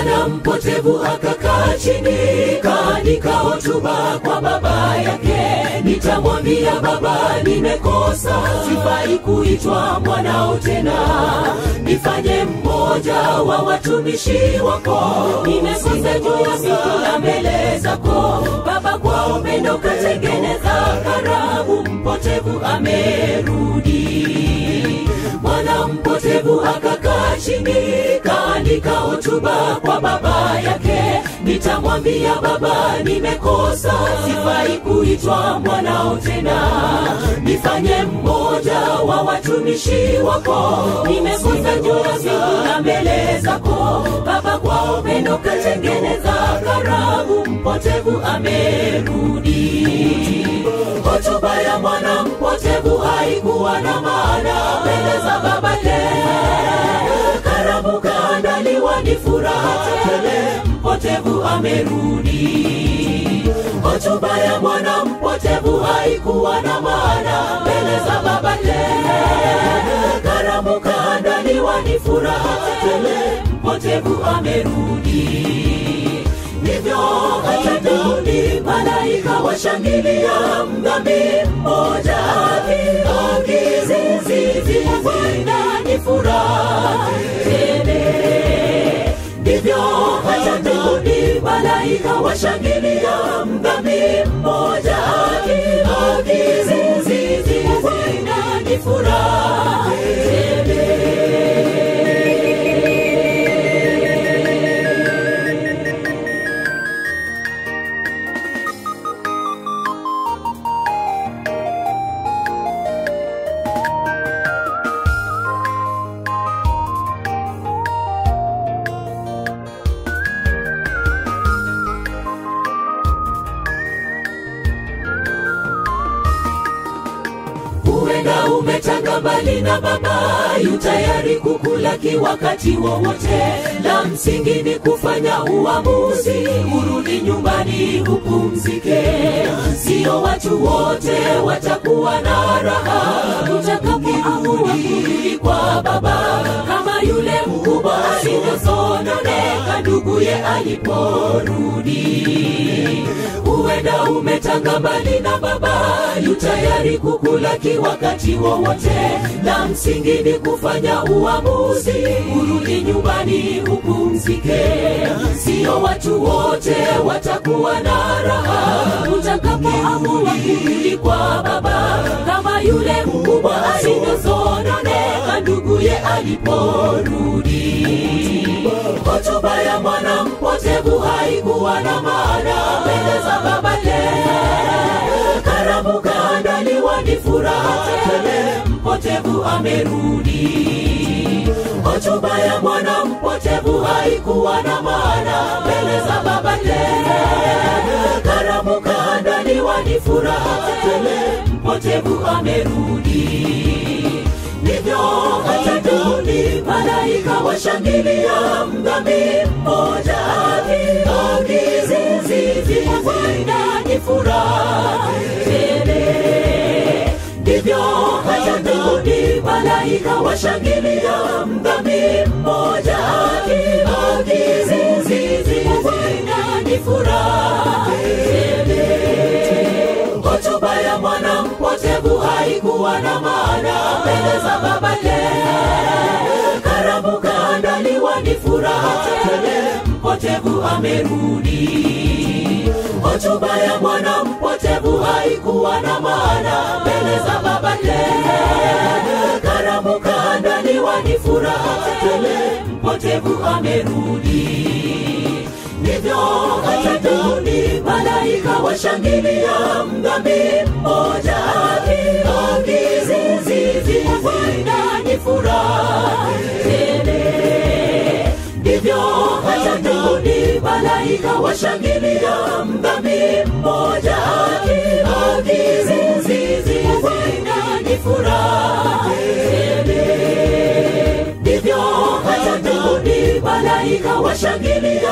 mwana mpotevu akakaa chini kaandika hotuba kwa baba yake nitamwambia baba nimekosa sifai kuitwa mwanao tena nifanye mmoja wa watumishi wako nimekosa juu ya siku na mbele zako baba kwa upendo katengeneza karamu mpotevu amerudi mwana mpotevu akakaa chini kaandika hotuba kwa baba yake nitamwambia baba nimekosa sifai kuitwa mwanao tena nifanye mmoja wa watumishi wako nimekosa juu ya siku na mbele zako baba kwa upendo katengeneza karamu mpotevu amerudi hotuba ya mwana mpotevu haikuwa na maana mbele za babake karamu kaandaliwa ni furaha tele mpotevu amerudi hotuba ya mwana mpotevu haikuwa na maana mbele za babake karamu kaandaliwa ni furaha tele mpotevu amerudi ndivyo hatatuni malaika washangilia mdhambi mmoja akiziziziziwina ni furaha tele ndivyo hatatuni malaika washangilia mdhambi mmoja akiziziziziwina ni furaha tele huenda umetanga mbali na baba yu tayari kukulaki wakati wowote la msingi ni kufanya uamuzi urudi nyumbani upumzike sio watu wote watakuwa na raha utakapoamua kurudi kwa baba kama yule mkubwa alivyosononeka nduguye aliporudi huenda umetanga mbali na baba yu tayari kukulaki wakati wowote la msingi ni kufanya uamuzi urudi nyumbani upumzike sio watu wote watakuwa na raha utakapoamua kurudi kwa baba kama yule mkubwa alivyosononeka nduguye aliporudi hotuba ya mwana mpotevu haikuwa na maana mbele za babake karamu kaandaliwa ni furaha tele mpotevu amerudi hotuba ya mwana mpotevu haikuwa na maana mbele za babake karamu kaandaliwa ni furaha tele mpotevu amerudi ndivyo hatatuni malaika washangilia mdhambi mmoja akiziziziwina ni furaha tele ndivyo hatatuni malaika washangilia mdhambi mmoja akiziziziwina ni furaha tele hotuba ya mwana mpotevu haikuwa na maana mbele za babake karamu kaandaliwa ni furaha tele mpotevu amerudi hotuba ya mwana mpotevu haikuwa na maana mbele za babake karamu kaandaliwa ni furaha tele mpotevu amerudi ndivyo hatatuni malaika washangilia mdhambi mmoja akiziziziwina ni furaha tele ndivyo hatatuni malaika washangilia mdhambi mmoja akiziziziwina ni furaha tele ndivyo hatatuni malaika washangilia